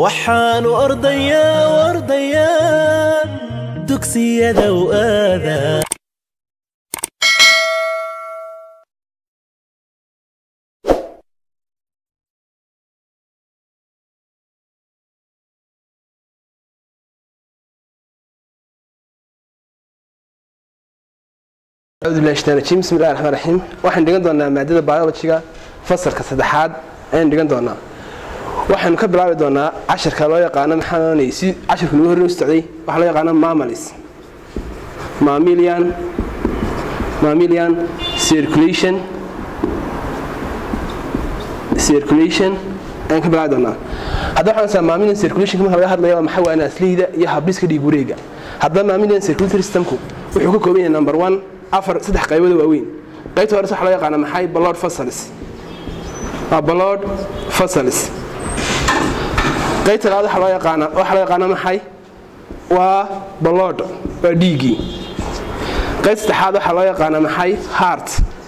waxaanu ordayaa ordayaa dugsiyada u aadaa bismillahi raxmaan raxiim waxaan dhigan doonaa maadada biologiga fasalka saddexaad ayaan dhigan doonaa waxaanu ka bilaabi doonaa cashirka loo yaqaano maxaa si cashirka nagu horreyn u socday waxaa loo yaqaano mamalis mammalian mammalian circulation circulation ayaan ka bilaabi doonaa hadda waxaan saa mammalian circulation marka laga hadlaya waa maxaa waa naasleyda iyo habdhiska dhiig wareega haddaba mammalian circulatory systemku wuxuu ka kooban yahay number one afar saddex qaybood waaweyn qaybta hore waxa loo yaqaana maxay blood fossils waa blood fossils qaybta labaad waxa loo yaqaana waxa loo yaqaana maxay waa blood waa dhiigii qayb saddexaad waxaa loo yaqaana maxay heart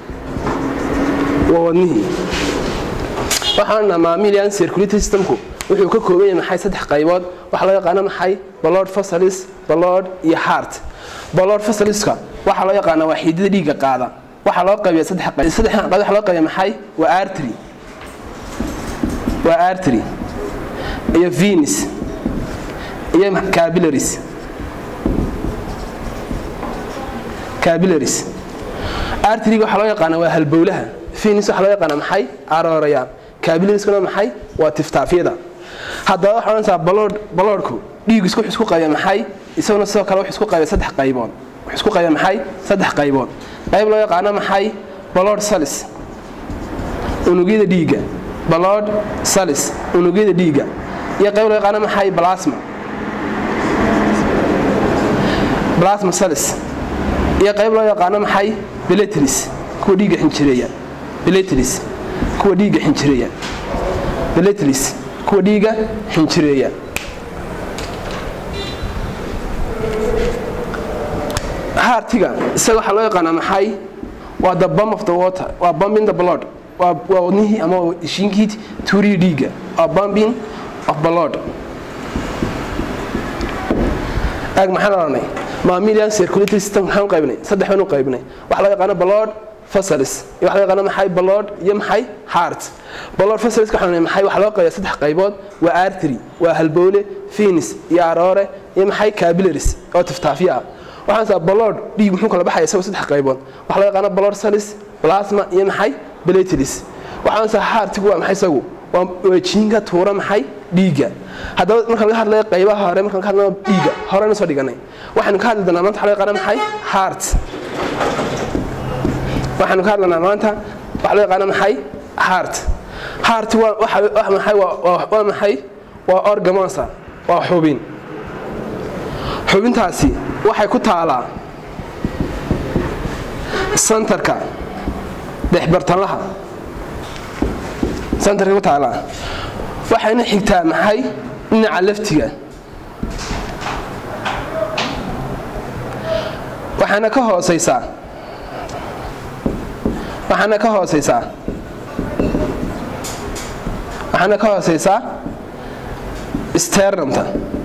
waa wadnihii waxaana mammalian circulatory systemku wuxuu ka kooban yahay maxay saddex qaybood waxa loo yaqaana maxay blood fossils blood iyo heart blood fossiliska waxaa loo yaqaana waa xiidada dhiigga qaada waxaa loo qaybiya saddex qayb saddex qayb waxaa loo qaybiya maxay waa artery waa artery iyo venus iyo capillaries capillaries arteryga waxaa loo yaqaana waa halbowlaha venus waxaa loo yaqaana maxay arooraya capillarieskuna maxay waa tiftaafyada haddaba waxaa odhanaysaa balood baloodhku dhiigisku wuxuu isku qaybiya maxay isaguna sidoo kale wuxuu isku qaybiya saddex qaybood wuxuu isku qaybiya maxay saddex qaybood qayb loo yaqaano maxay balood salis unugyada dhiigga balood salis unugyada dhiigga iyo qayb loo yaqaano maxay plasma plasma salis iyo qayb loo yaqaano maxay beletris kuwa dhiigga xinjireeya beletris kuwa dhiigga xinjireeya beletris kuwa dhiigga xinjireeya haartiga isaga waxaa loo yaqaanaa maxay waa the bum of the water waa bumbing the blood waa waa wadnihii ama ishiinkii tuurihii dhiigga waa bumbing of blood aag maxaan odhanay mammalian circulatory system maxaan u qaybnay saddex baan u qaybnay waxaa loo yaqaano blood fossils iyo waxaa loo yaqaano maxay blood iyo maxay heart blood fossils waxaan odhanay maxay waxaa loo qaybiya saddex qaybood waa artery waa halbowle venus iyo aroore iyo maxay capillaries oo tiftaafyo ah waxaan saa balood dhiig muxuu kala baxaya isagoo saddex qaybood waxaa loo yaqaana blood salis plasma iyo maxay beletris waxaan saa haartigu waa maxay isagu waa jiinka tuura maxay dhiigga haddaba marka laga hadlayo qaybaha hore markaan ka hadlayo dhiigga horena soo dhiganay waxaanu ka hadli doonaa maanta waxaa loo yaqaana maxay heart waxaanu ka hadlanaa maanta waxaa loo yaqaana maxay heart heart waa waxa maxay waa maxay waa orgamonsa waa xubin xubintaasi waxay ku taalaa santarka dexbartanlaha santarka ku taalaa waxayna xigtaa maxay dhinaca laftiga waxaana ka hooseysaa waxaana ka hooseysaa waxaana ka hooseysaa sternumta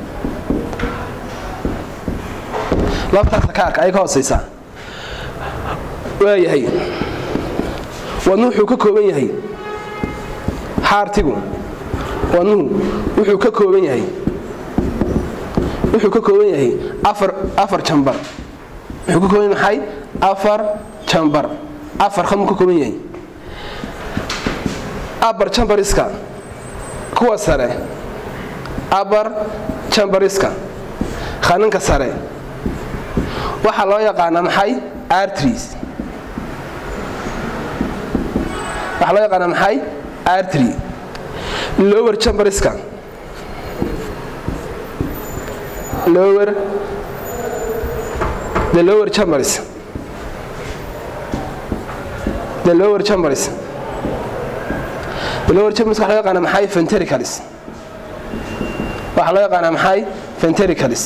labtaasa kaarka ayay ka hooseysaa waayahay wadnuhu wuxuu ka kooban yahay haartigu wadnuhu wuxuu ka kooban yahay wuxuu ka kooban yahay afar afar jambar wuxuu ka kooban yahay maxay afar jambar afar kamuu ka kooban yahay abar jambariska kuwa sare abar jambariska khaninka sare waxaa loo yaqaanaa maxay artries waxaa loo yaqaanaa maxay artery lower chamberiska lower the lower chambers the lower chambers the lower chambers waxaa loo yaqaanaa maxay ventriculis waxaa loo yaqaanaa maxay ventriculis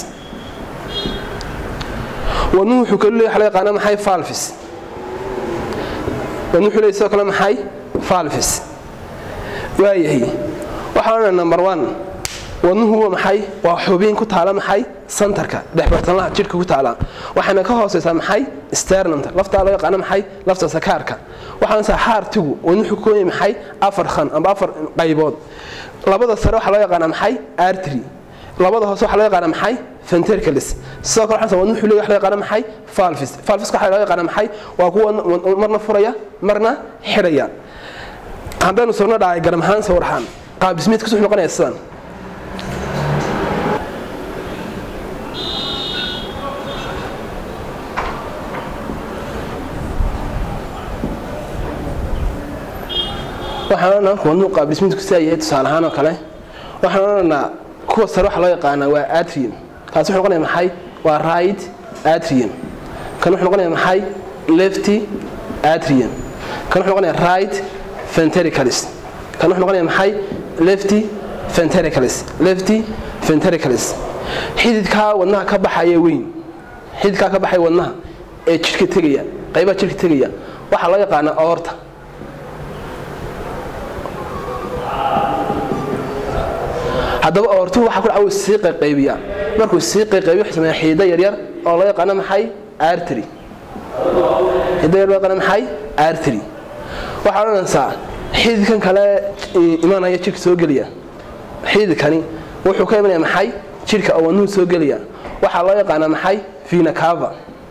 wadnuhu wuxuu kalu leey waxa loo yaqaana maxay falfis wadnuhu wuxuu leey sidoo kale maxay falfis waayahay waxaa odhanaa number one wadnuhu waa maxay waa xubin ku taala maxay santarka dhexbartanlaha jidhka ku taala waxayna ka hooseysaa maxay sternumta laftaa loo yaqaano maxay lafta sakaarka waxaansa haartigu wadnuhu ka koonya maxay afar khan amba afar qaybood labada sare waxaa loo yaqaana maxay artery labada hoose waxaa loo yaqaana maxay ventriculis sidoo kale waxaan wadnuhu leeyahay waxa loo yaqaana maxay valves valves waxaa loo yaqaana maxay waa kuwa marna furaya marna xidhaya haddaynu sugno dhacay garam ahaan sawirhaan qaab dhismeedkiisu wuxuu noqonaya sidan waxaan odhanaa wadnuhu qaab dhismeedku sidaa yahay tusaale ahaan oo kale waxaan odhanaa kuwa sare waxa loo yaqaanaa waa atrium kaasi wuxuu noqonaya maxay waa right atrium kan wuxuu noqonaya maxay lefty atrium kan wuxuu noqonaya right ventriculis kan wuxuu noqonaya maxay lefty ventriculis lefty ventriculis xididkaa wadnaha ka baxaya weyn xididkaa ka baxaya wadnaha ee jidhka tegaya qaybaha jidhka tegaya waxaa loo yaqaanaa oorta haddaba oortuhu waxa ku dhaca sii qayqaybiya markuu sii qayqaybiyo wuxuu sameeyaa xidido yaryar oo loo yaqaano maxay artery xidido yar loo yaqaano maxay artery waxaa odhanaysaa xididkan kale imanaya jidhka soo gelaya xididkani wuxuu ka imanaya maxay jidhka oo wadnuhu soo gelaya waxaa loo yaqaanaa maxay vina cava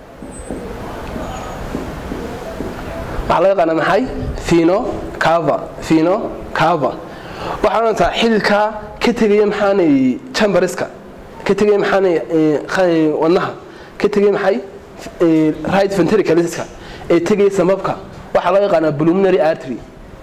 waxaa loo yaqaanaa maxay vino cava vino cava waxaa odhanaysaa xididkaa ka tegaya maxaanay chamberiska ka tegaya maxaanay wadnaha ka tegaya maxay right ventriculiska ee tegaya sababka waxaa loo yaqaanaa pulmonary artery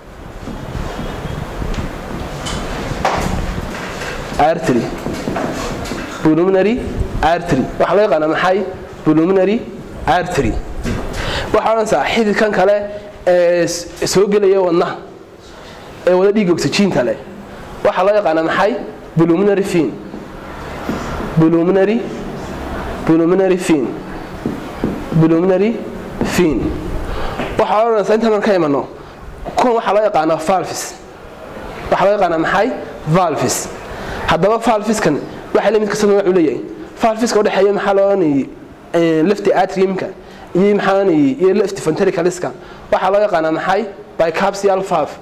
artery pulmonary artery waxaa loo yaqaanaa maxay pulmonary artery waxaa odhanaysaa xididkan kale ee soo gelaya wadnaha ee wada dhiiga oxygeenta leh waxaa loo yaqaanaa maxay pulmonary fin pulmonary pulmonary fin pulmonary fin waxaa odhanaysaa intaan ka imano kuwan waxaa loo yaqaanaa valves waxaa loo yaqaanaa maxay valves haddaba valveskan waxay lamid kasta magacu leeyahay valveska udhexeeya maxaa loo odhanayay lefty atriumka iyo maxaa odhanayay iyo lefty ventriculiska waxaa loo yaqaanaa maxay bicapsial valve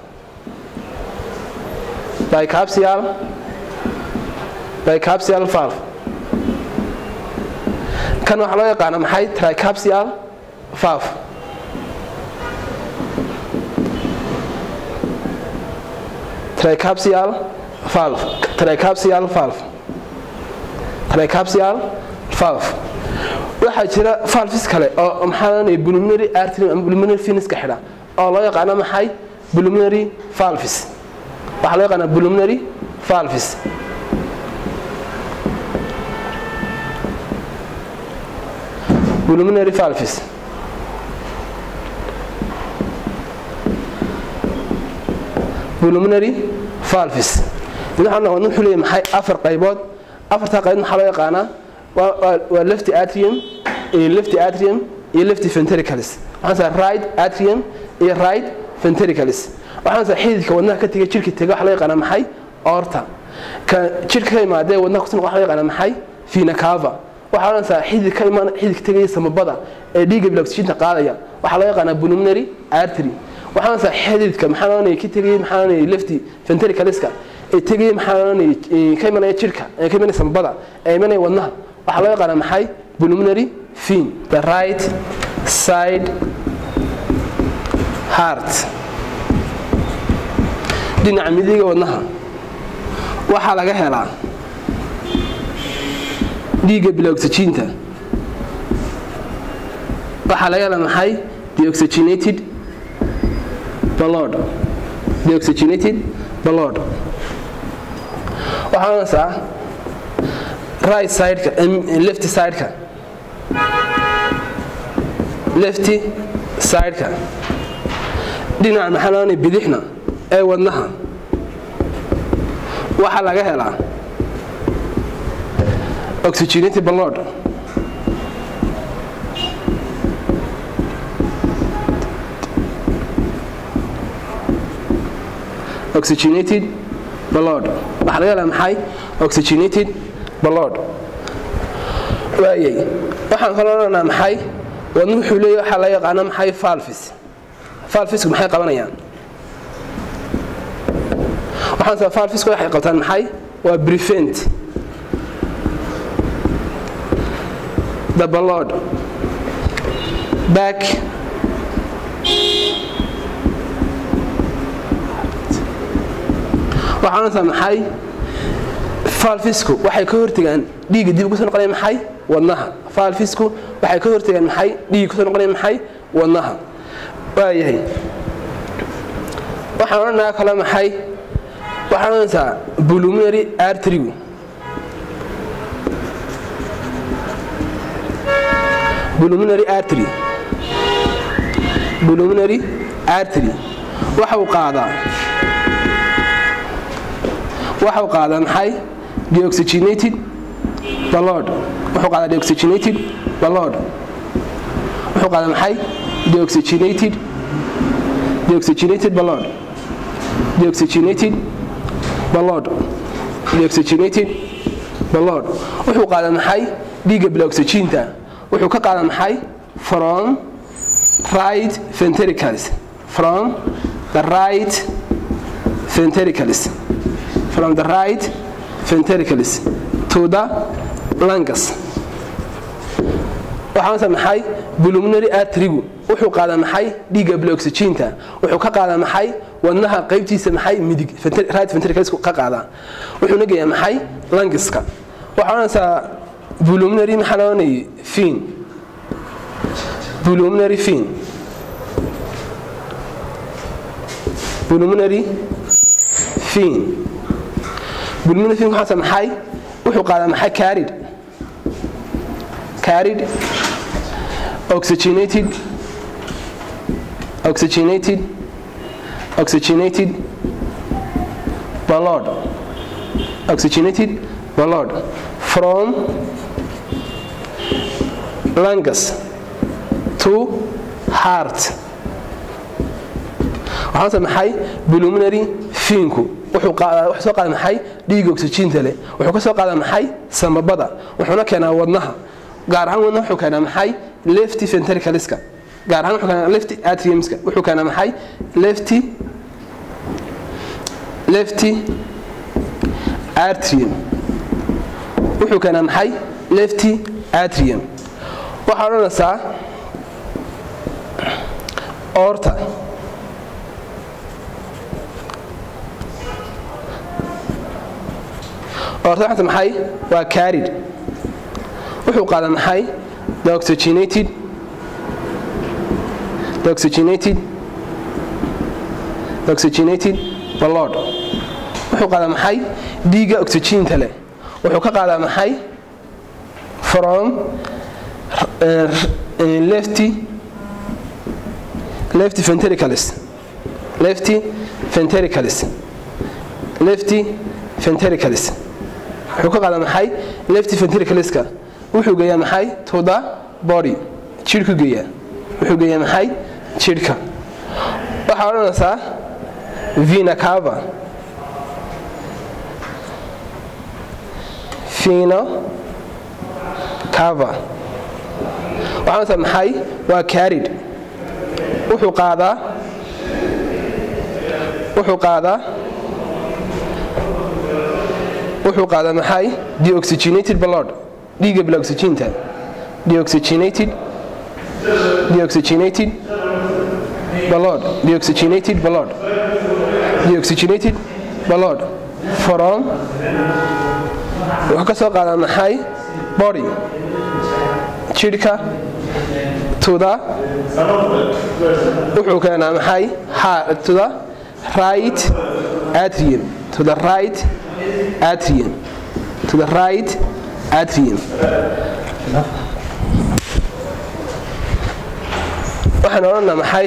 bicapsial bicapsial valve kan waxaa loo yaqaana maxay tricapsial valve tricapsial valve tricapsial valve tricapsial valve waxaa jira valves kale oo maxaa pulmonary artery ama pulmonary venuska xidha oo loo yaqaano maxay pulmonary valves waxaa loo yaqaanaa pulmonary valves pulmonary valves pulmonary valves waxaan wuxuu leeyahay maxay afar qaybood afartaa qaybood maxaa loo yaqaanaa waa lefty atrium iyo lefty atrium iyo lefty ventriculis waxaan saa right atrium iyo right ventriculis waxaanse xididka wadnaha ka tegay jirka tega waxa loo yaqaanaa maxay orta ka jirka ka imaadee wadnaha kusin waxa loo yaqaanaa maxay vina cava waxaa odhanaysaa xidid ka imaan xididka tegaya samabada ee dhiigga bila oxygeenta qaadaya waxaa loo yaqaanaa pulmonary artery waxaa odhanaysaa xididka maxaa odhanaya ka tegaya maxaa odhanaya lefty ventriculiska ee tegaya maxaa odhanaya ka imanaya jirka ee ka imanaya samabada ee imanaya wadnaha waxaa loo yaqaanaa maxay pulmonary fin the right side heart dhinaca midiga wadnaha waxaa laga helaa dhiigga biloxygeenta waxaa laga helaa maxay deoxygenated blood deoxygenated blood waxaa oranaysaa right sideka left sideka lefty sideka dhinaca maxaa loonaya bidixna ee wadnaha waxaa laga helaa oxygenated blood oxygenated blood waxaa laga helaa maxay oxygenated blood waayay waxaan kaloo odhanaa maxay wadnu wuxuu leeyahy waxaa la yaqaana maxay falfis falfisku maxay qabanayaan waxaan saa falfisku waxay qabtaan maxay waa prevent the blood back waxaanasa maxay falfisku waxay ka hortegaan dhiigga dib kusoo noqonaya maxay wadnaha falfisku waxay ka hortegaan maxay dhiigga kusoo noqonaya maxay wadnaha waayahay waxaan odhanayaa kale maxay waxaan odhanaysaa pulmonary artery pulmonary artery pulmonary artery waxa uu qaadaa waxa uu qaadaa maxay deoxygenated blood wuxuu qaadaa deoxygenated blood wuxuu qaadaa maxay deoxygenated deoxygenated blood deoxygenated blood deoxygenated blood wuxuu qaadaa maxay dhiigga bila oxygeenta wuxuu ka qaadaa maxay from right ventricles from the right ventricles from the right ventricles to the lungs waxaanse maxay pulmonary arterygu wuxuu qaadaa maxay dhiigga bila oxygeenta wuxuu ka qaadaa maxay wadnaha qaybtiisa maxay midig right ventriclesku ka qaadaa wuxuuna geeyaa maxay lungiska waxaa odhanaysaa pulmonary maxaa la odhanayay fin pulmonary fin pulmonary fin pulmonary fin waxaase maxay wuxuu qaadaa maxay carried carried oxygenated oxygenated oxygenated blood oxygenated blood from lungs to heart waxaase maxay pulmonary fiinku wuxuu qaadaa wuxuu soo qaada maxay dhiigga oxygeenta leh wuxuu ka soo qaadaa maxay samabada wuxuuna keenaa wadnaha gaar ahaan wadnaha wuxuu keenaa maxay lefty ventricleska gaar ahaan wuxuu keenaa lefty atriumska wuxuu keenaa maxay lefty lefty atrium wuxuu keenaa maxay lefty atrium waxaa odhanaysaa orta orta waxaase maxay waa carried wuxuu qaadaa maxay the oxygenated the oxygenated the oxygenated blood wuxuu qaadaa maxay dhiigga oxygeenta leh wuxuu ka qaadaa maxay from lefty lefty ventricles lefty ventricles lefty ventricles wuxuu ka qaadaa maxay lefty ventricleska wuxuu geeyaa maxay to the body jidhku geeyaa wuxuu geeyaa maxay jidhka waxaa odhanaysaa vina cava vino cava waxaa odhanaysaa maxay waa carried wuxuu qaadaa wuxuu qaadaa wuxuu qaadaa maxay deoxygenated blood dhiigga bila oxygeenta deoxygenated deoxygenated blood deoxygenated blood deoxygenated blood from wuxuu ka soo qaadaa maxay body jidhka to the wuxuu keenaa maxay to the right atrium to the right atrium to the right atrium waxaan odhanaa maxay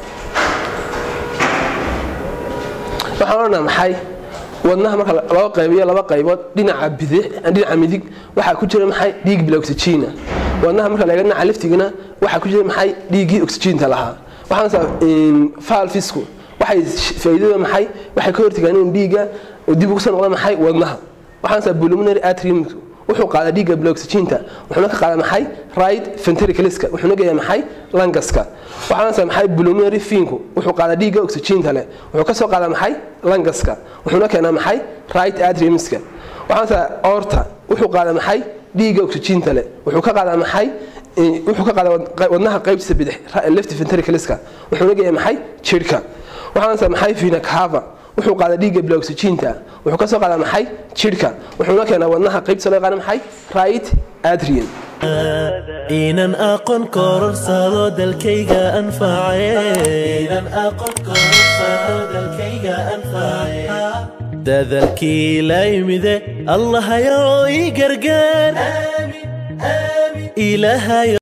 waxaan odhanaa maxay wadnaha marka loo qaybiyo laba qaybood dhinaca bidix dhinaca midig waxaa ku jira maxay dhiig bila oxygeena wadnaha marka laga dhinaca laftigana waxaa ku jira maxay dhiiggii oxygeenta lahaa waxaansa falfisku waxay faa'iidada maxay waxay ka hortagaan in dhiigga oo dib ugu soo noqda maxay wadnaha waxaansa pulmonary atrium wuxuu qaadaa dhiigga bloxyginta wuxuuna ka qaadaa maxay right ventricleska wuxuuna geeyaa maxay langaska waxaansa maxay pulmonary finku wuxuu qaadaa dhiigga oxyginta leh wuxuu ka soo qaadaa maxay langaska wuxuuna keenaa maxay right atriumska waxaansa orta wuxuu qaadaa maxay dhiigga oxyginta leh wuxuu ka qaadaa maxay wuxuu ka qaadaa wadnaha qaybtiisa bidix left ventricleska wuxuuna geeyaa maxay jirhka waxaansa maxay vena cava wuxuu qaadaa dhiigga bloxyginta wuxuu ka soo qaadaa maxay jirhka wuxuuna keenaa wadnaha qaybtiisa loo yaqaano maxay right atrium inan aqoon kororsado dalkayga anface dadalkii la yimide allahayo ii gargaar ilaahayo